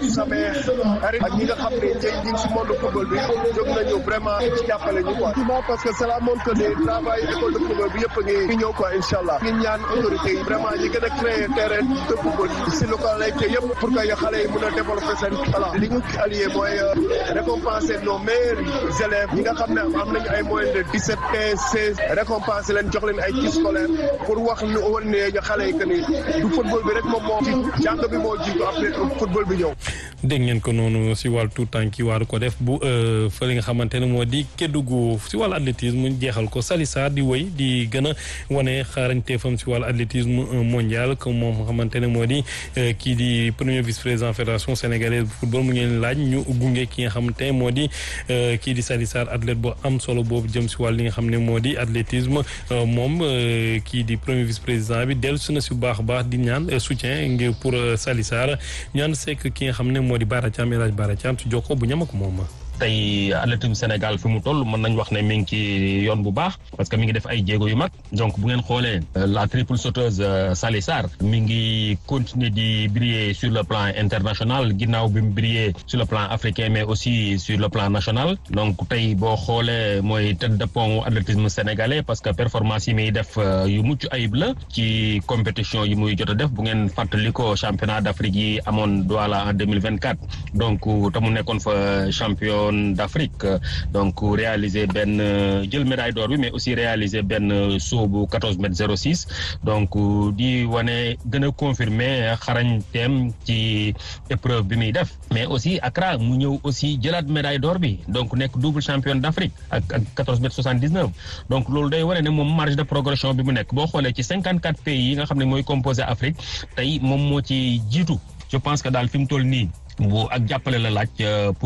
samay xarit ak ñi nga xam ne ñi ngi si monde football bi jóg nañu vraiment ci jàppale ñu quoi parce que cela montre que ne travail école de football bi yëpp a ngi ñëw quoi incha allah ngi ñaan autorités yi vraiment ñi gën a créer terrain de football si localité yëpp pour que xale yi mën a développer seen talent li ñu allié mooy récompenser nos meilleurs élèves ñi nga xam ne am nañu ay moyens de 17 15 16 récompenser leen jox leen ay kits scolaires pour wax ñu woon ne ñu xale yi que ni du football bi rek moom moo jiitu jàng bi moo jiitu après football bi ñëw. dégg ngeen ko noonu si wàllu tout temps ki waaru ko def bu fële nga xamante ne moo di Kédougou si wàllu athlétisme jeexal ko Salissa di wéy di gën a wane xarañteefam si wàllu athlétisme mondial comme moom nga xamante ne moo di kii di premier vice président fédération sénégalaise bu football mu ngeen laaj ñu gunge ki nga xamante ne moo di kii di Salissa athlète bu am solo boobu jëm si wàll li nga xam ne moo di athlétisme moom kii di premier vice président bi dellu si na si bu baax a baax di ñaan soutien ngir pour Salissa ñaan sekk ki nga xam ne moo di Bara Thiam El Hadj Bara Thiam si jokkoo bu ñama ko moom tey athlétisme Sénégal fi mu toll mën nañ wax ne mi ngi ci yoon bu baax parce que mi ngi def ay jéego yu mag donc bu ngeen xoolee la triple sauteuse Sali Sarr mi ngi continuer di briller sur le plan international ginnaaw bi mu briller sur le plan africain mais aussi sur le plan national donc tey boo xoolee mooy tête de pont athlétisme sénégalais parce que performance yi muy def yu mucc ayib la ci compétition yi muy jot a def bu ngeen fàttali ko championnat d'Afrique yi amoon Douala en deux mille vingt quatre donc te mu nekkoon fa champion. d'Afrique donc réaliser benn jël médaille d'or bi mais aussi réaliser benn saut bu 14 mètres 06 donc di wane gën a confirmer xarañteem ci épreuve bi muy def mais aussi Accra mu ñëw aussi jëlaat médaille d'or bi donc nekk double championne d'Afrique ak ak 14 mètres 79 donc loolu day wane ne moom marge de progression bi mu nekk boo xoolee ci 54 pays yi nga xam ne mooy composé Afrique tey moom moo ci jiitu je pense que daal fi mu toll nii bu ak jàppale la laaj pour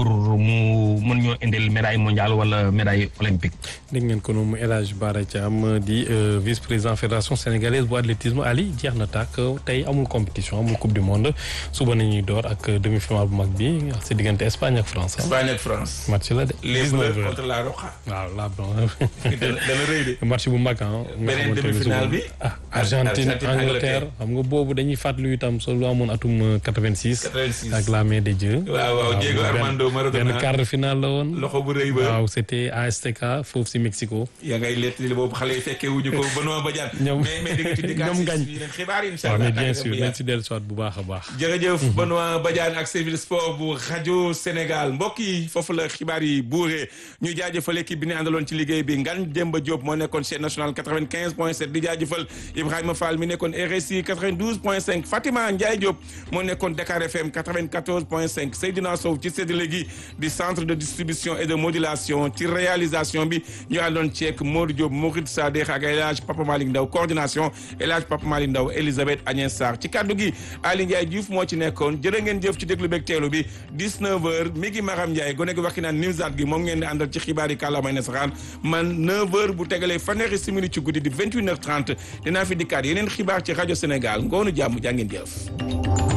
mu mën ñoo indil médaille mondiale wala médaille olympique. dégg ngeen ko noonu El Hadj Bara Thiam di vice président fédération sénégalaise bu athlétisme Ali jeex na tàkk tey amul compétition amul coupe du monde suba nañuy door ak demi finale bu mag bi si diggante Espagne ak France. Espagne ak France. match la de. les bleus contre la Roja. waaw la blanc. dana rëy de. match bu mag ah. beneen demi finale bi. ah Argentine Angleterre xam nga boobu dañuy fàttali itam soo lu amoon atum 86. 86 ak la main de Dieu. waaw waaw Diego Armando Maradona benn quart de finale la woon. loxo bu rëy ba waaw c'était à Azteca foofu si Mexico. yaa ngay lett li boobu xale yi fekkee wuñu ko Benoît Badiane. ñoom mais mais di nga ci dikkaat ñoom gañ. si yeneen xibaar yi incha waaw allah. mais bien sûr nañ si dellu soit bu baax a baax. jërëjëf Benoît Badiane ak service sport bu rajo Sénégal mbokk yi foofu la xibaar yi buuree ñu jaajëfal équipe bi ñu àndaloon ci liggéey bi Ngagne Demba Diop moo nekkoon chaîne nationale 95 point 7 di jaajëfal Ibrahima Fall mi nekkoon RSI 92 point 5 Fatima Ndiaye Diop moo nekkoon Dakar FM 94 point 5 Seydina Sow ci séddale gi di centre de distribution et de modulation ci réalisation bi ñu àndoon ceek Modou Diop Mourid Sadekh ak El Hadj Papa Malick Ndaw coordination El Hadj Papa Malick Ndaw Elisabeth Agnès Sarr ci kaddu gi Ali Ndiaye Diouf moo ci nekkoon jërë ngeen jëf ci déglu beeg teelu bi 19h mi ngi Maram Ndiaye gone gi waxi naan Nimzaat gi moom ngeen di àndal ci xibaar yi kàllaamay nasaraan man 9h bu tegalee fanweeri simili ci guddi di 28h30 dinaa fi dikkaat yeneen xibaar ci rajo Sénégal ngoonu jàmm jaa ngeen jëf